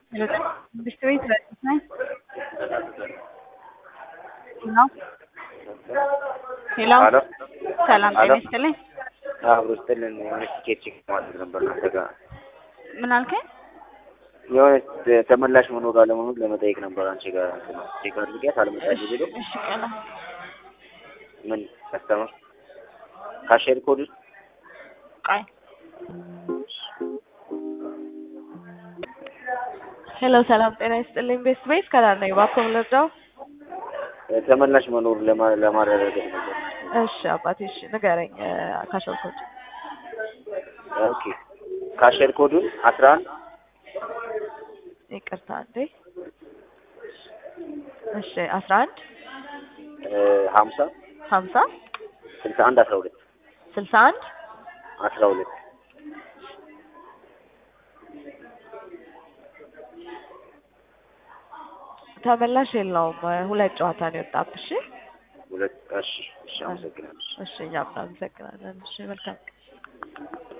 ትምህርት ቤት ረዳት ነኝ። ሄሎ ሄሎ፣ አሎ ሰላም ጤና አሎ። ይስጥልኝ። አብሮ ስጥልን የሆነ ቲኬት ቼክ ማድረግ ነበር እናንተ ጋር ምን አልከኝ? የሆነ ተመላሽ መኖር አለመኖር ለመጠየቅ ነበር አንቺ ጋር እንትን ቼክ አድርጊያት አልመጣልኝ ብሎ እሺ ቀላ ምን ከስተመር ካሼር ኮድ ቃይ ሄሎ ሰላም ጤና ይስጥልኝ። ቤስት ቤት ከላር ነኝ። እባክዎ ምን ልርዳው? ተመላሽ መኖር ለማ- ለማረጋገጥ ነበር። እሺ አባቴ እሺ ንገረኝ። ካሸርኮች ኦኬ ካሼር ኮዱን አስራ አንድ ይቅርታ እንዴ። እሺ አስራ አንድ ሀምሳ ሀምሳ ስልሳ አንድ አስራ ሁለት ስልሳ አንድ አስራ ሁለት ተመላሽ የለውም። ሁለት ጨዋታ ነው የወጣብሽ። ሁለት እሺ እሺ አመሰግናለሁ እሺ እኛም እናመሰግናለን። እሺ መልካም